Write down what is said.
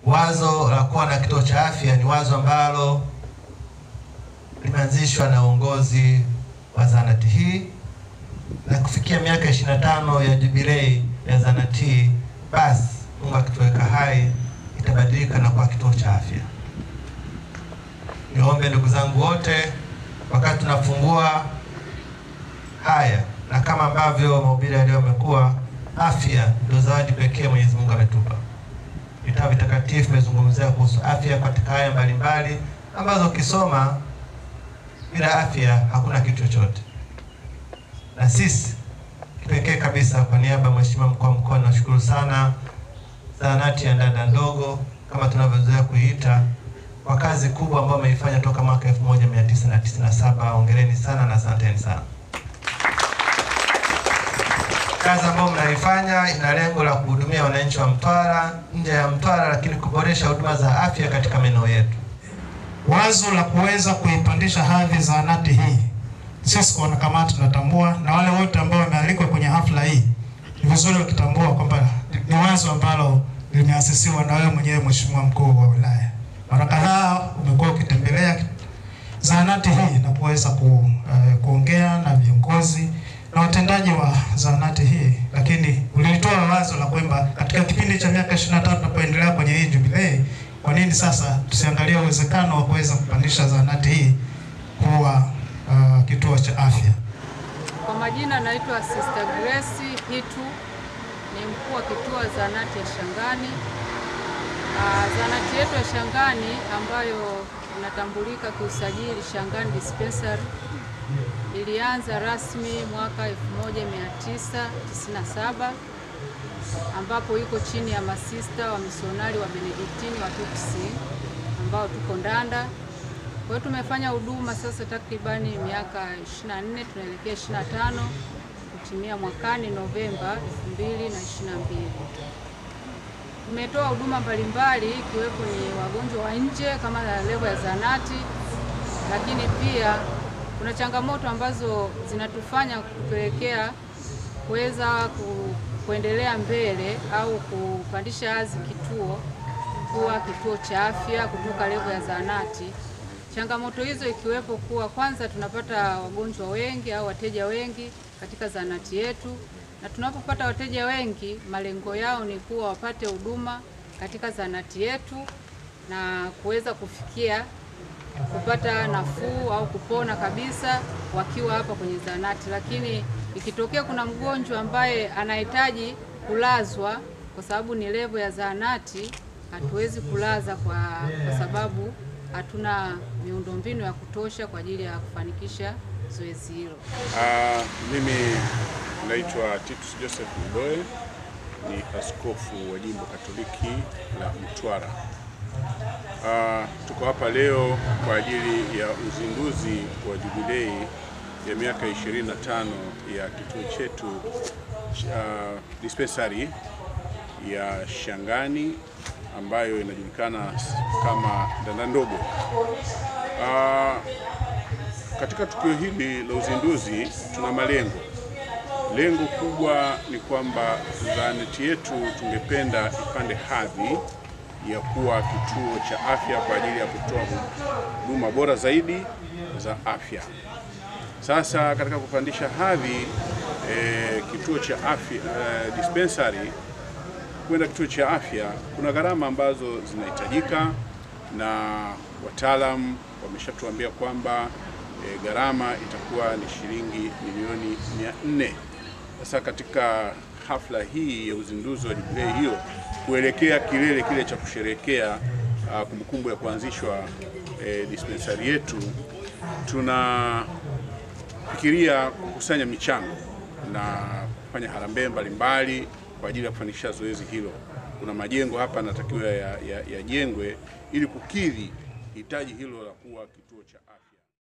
Wazo la kuwa na kituo cha afya ni wazo ambalo limeanzishwa na uongozi wa zahanati hii na kufikia miaka 25 ya jubilei ya zahanati hii, basi Mungu akituweka hai itabadilika na kuwa kituo cha afya. Niombe ndugu zangu wote, wakati tunafungua haya na kama ambavyo mahubiri ya leo yamekuwa, afya ndio zawadi pekee Mwenyezi Mungu ametupa. Vitabu vitakatifu vimezungumzia kuhusu afya katika aya mbalimbali ambazo ukisoma bila afya hakuna kitu chochote. Na sisi kipekee kabisa, kwa niaba ya Mheshimiwa mkuu wa mkoa, nashukuru sana zahanati ya Ndanda ndogo kama tunavyozoea kuiita kwa kazi kubwa ambayo ameifanya toka mwaka 1997. Hongereni sana na asanteni sana. Kazi ambayo mnaifanya ina lengo la kuhudumia wananchi wa Mtwara, nje ya Mtwara, lakini kuboresha huduma za afya katika maeneo yetu. Wazo la kuweza kuipandisha hadhi zahanati hii, sisi kwa wanakamati tunatambua, na wale wote ambao wamealikwa kwenye hafla hii, ni vizuri wakitambua kwamba ni wazo ambalo limeasisiwa na wewe mwenyewe Mheshimiwa mkuu wa wilaya. Mara kadhaa umekuwa ukitembelea zahanati hii na kuweza ku, uh, kuongea na viongozi na watendaji wa zahanati hii, lakini ulitoa wazo la kwamba katika kipindi cha miaka 23 tunapoendelea kwenye hii jubilei, kwa nini sasa tusiangalie uwezekano wa kuweza kupandisha zahanati hii kuwa uh, kituo cha afya. Kwa majina naitwa Sister Grace Hitu, ni mkuu wa kituo zahanati ya Shangani. Uh, zahanati yetu ya Shangani ambayo inatambulika kiusajili Shangani Dispensary ilianza rasmi mwaka 1997 ambapo iko chini ya masista wa misionari wa Benediktini wa Tutsi ambao tuko Ndanda. Kwa hiyo tumefanya huduma sasa takribani miaka 24 tunaelekea 25 kutimia mwakani Novemba 2022. Tumetoa huduma mbalimbali ikiwepo ni wagonjwa wa nje kama levo ya zahanati, lakini pia kuna changamoto ambazo zinatufanya kupelekea kuweza ku, kuendelea mbele au kupandisha hadhi kituo kuwa kituo cha afya kutoka levo ya zahanati. Changamoto hizo ikiwepo kuwa kwanza, tunapata wagonjwa wengi au wateja wengi katika zahanati yetu, na tunapopata wateja wengi, malengo yao ni kuwa wapate huduma katika zahanati yetu na kuweza kufikia kupata nafuu au kupona kabisa wakiwa hapa kwenye zahanati. Lakini ikitokea kuna mgonjwa ambaye anahitaji kulazwa, kwa sababu ni levo ya zahanati, hatuwezi kulaza kwa, kwa sababu hatuna miundombinu ya kutosha kwa ajili ya kufanikisha zoezi hilo. Uh, mimi naitwa Titus Joseph Mdoe, ni askofu wa jimbo Katoliki la Mtwara. Uh, tuko hapa leo kwa ajili ya uzinduzi wa jubilei ya miaka 25 ya kituo chetu uh, dispensari ya Shangani ambayo inajulikana kama Ndanda ndogo. Uh, katika tukio hili la uzinduzi tuna malengo. Lengo kubwa ni kwamba zahanati yetu tungependa ipande hadhi ya kuwa kituo cha afya kwa ajili ya kutoa huduma bora zaidi za afya. Sasa katika kupandisha hadhi e, kituo cha afya e, dispensary kwenda kituo cha afya, kuna gharama ambazo zinahitajika na wataalamu wameshatuambia kwamba e, gharama itakuwa ni shilingi milioni mia nne. Sasa katika hafla hii ya uzinduzi wa jubilei hiyo kuelekea kilele kile cha kusherehekea uh, kumbukumbu ya kuanzishwa e, dispensari yetu, tunafikiria kukusanya michango na kufanya harambee mbalimbali kwa ajili ya kufanikisha zoezi hilo. Kuna majengo hapa yanatakiwa yajengwe ya, ya ili kukidhi hitaji hilo la kuwa kituo cha afya.